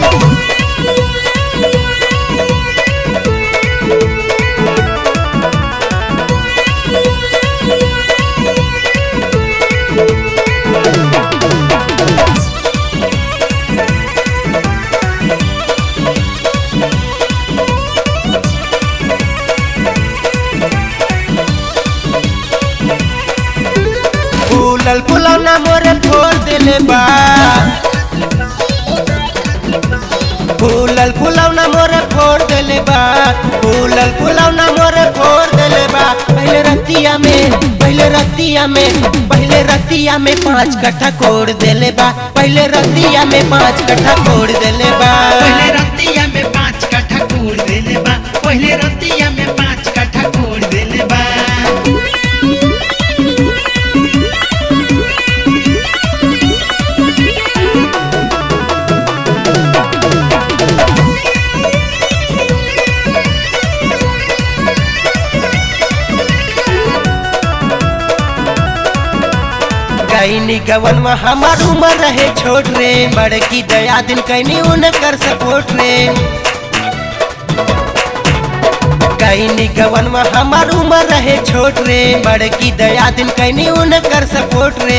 फूलल फुलौना मोरे फोड़ देले बा फूलल फुलौना मोरे फोड़ देले बा फूलल फुलौना मोरे फोड़ देले बा पहले रतिया में पहले रतिया में पहले रतिया में पांच कट्ठा कोड़ देले बा पहले रतिया में पांच कट्ठा कोड़ देले बा पहले रतिया में पाँच कट्ठा कोड़ देले बा पहले रतिया में पाँच कट्ठा कोड़ देले बा कैनी गवन में हमार उम्र रहे छोट रे बड़की दया दिन कैनी उनकर सपोर्ट रे कैनी गवन में हमार उम्र रहे छोट रे बड़की दया दिन कैनी उनकर सपोर्ट रे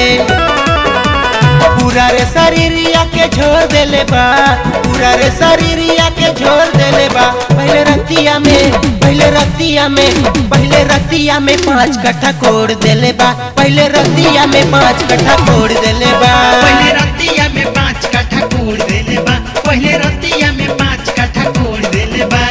पूरा रे शरीरिया के छोड़ देले बा पूरा रे शरीरिया के छोड़ देले बा पहले रतिया में पहले रतिया में पहले रतिया में पांच कट्ठा कोड़ देले बा पहले रतिया में पांच कट्ठा कोड़ देले बा पहले रतिया में पाँच कट्ठा कोड़ देले बा पहले रतिया में पाँच कट्ठा कोड़ देले बा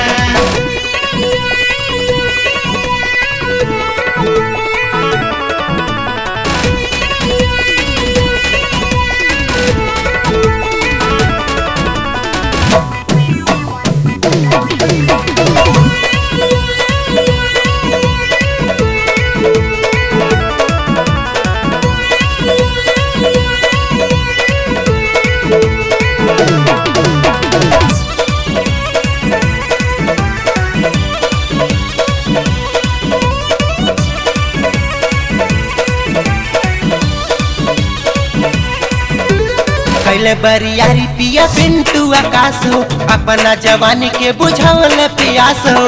कैले बरियारी पिया पिंटू आकाश हो अपना जवानी के बुझावल पियास हो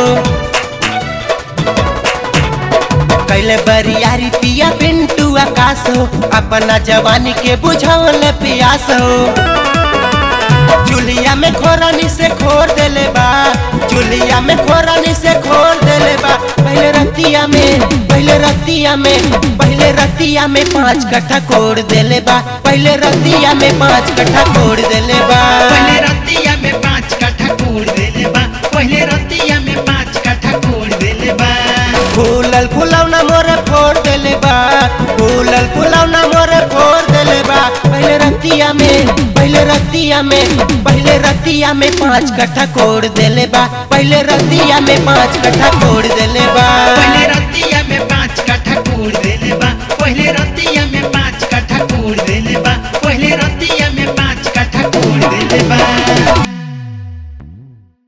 कैले बरियारी पिया पिंटू आकाश हो अपना जवानी के बुझावल पियास हो चुलिया में खोरानी से खोर देले बा चुलिया में खोरानी से खोर देले बा पहले रतिया में पहले रतिया में पहले रतिया में पांच कट्ठा कोड़ देले बा पहले रतिया में पांच कट्ठा कोड़ देले बा पहले रतिया में पाँच कट्ठा कोड़ देले बा पहले रतिया में पाँच कट्ठा कोड़ देले बा फूलल फुलौना मोरे फोड़ देले बा फूलल फुलौना मोरे फोड़ देले बा पहले रतिया में पहले रतिया में पहले रतिया में पांच कट्ठा कोड़ देले बा पहले रतिया में पांच कट्ठा कोड़ देले बा पहले